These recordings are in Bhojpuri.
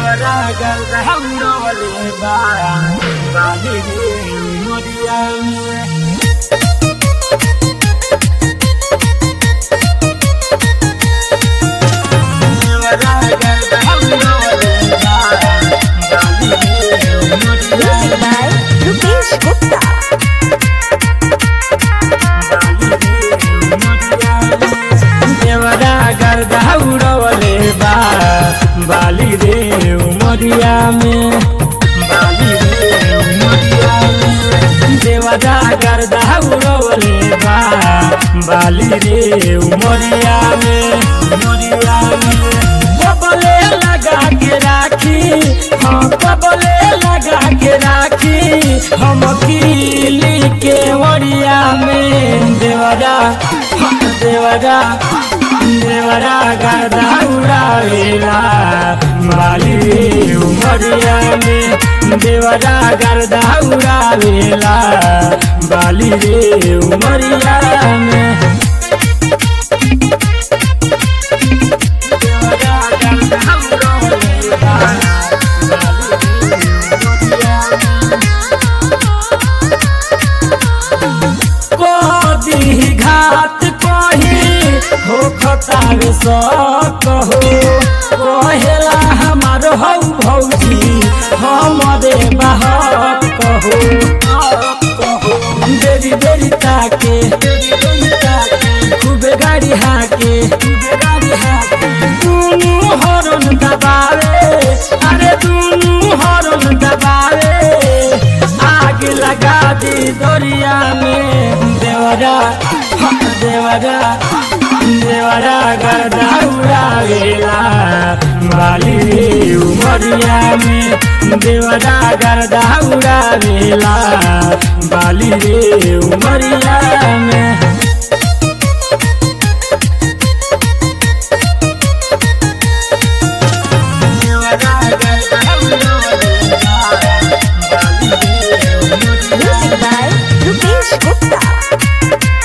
देवरा गल हमरोले बा बाली रे मोरिया में देवरा गल हमरोले बा बाली रे मोरिया Music में by Rupesh Gupta. देवरा गर्दा उड़वले बा बाली रे उमरिया में बाली रे उमरिया में देवरा गर्दा उड़वले बा बाली रे उमरिया में उमरिया में कबले लगा के राखी हाँ कबले लगा के राखी हम किली के ओरिया में देवरा हाँ, देवरा देवरा गदा उड़ावेला माली रे उमरिया में देवरा गदा उड़ावेला बाली रे उमरिया में देवरा गदा उड़ावेला, बाली रे उमरिया में। कदी घात कही हो खतार सक हो कहेला हमार हौ भौजी हमरे बहक कहो देरी देरी ताके खूबे गाड़ी हाके दुनू हरन दबावे अरे दुनू हरन दबावे आग लगा दी दरिया में देवरा हाँ, देवरा देवरा गर्दा उड़ावेला बाली रे उमरिया में देवरा गर्दा उड़ावेला बाली रे उमरिया में देवरा गर्दा उड़ावेला, बाली रे उमरिया Music by Rupesh Gupta.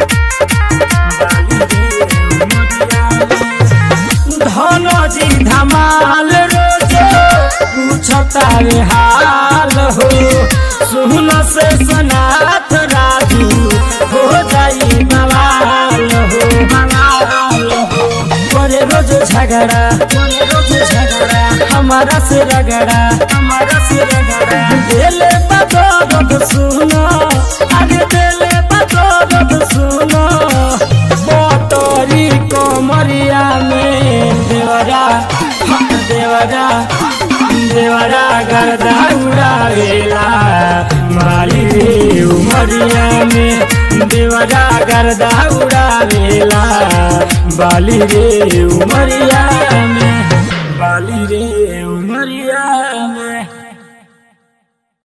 Dhanji धमाल रोजे पूछता रे हाल हो सुन से सनाथ राजू हो जाई बवाल हो बवाल हो करे रोज झगड़ा करे रोज झगड़ा हमारा से रगड़ा हमारा से रगड़ा दिले बदौलत सुनो अरे दिले बदौलत सुनो मोटरी कोमरिया में देवरा हाँ, देवरा देवरा गर्दा उड़ावेला माली रे उमरिया में देवरा गर्दा उड़ावेला बाली रे उमरिया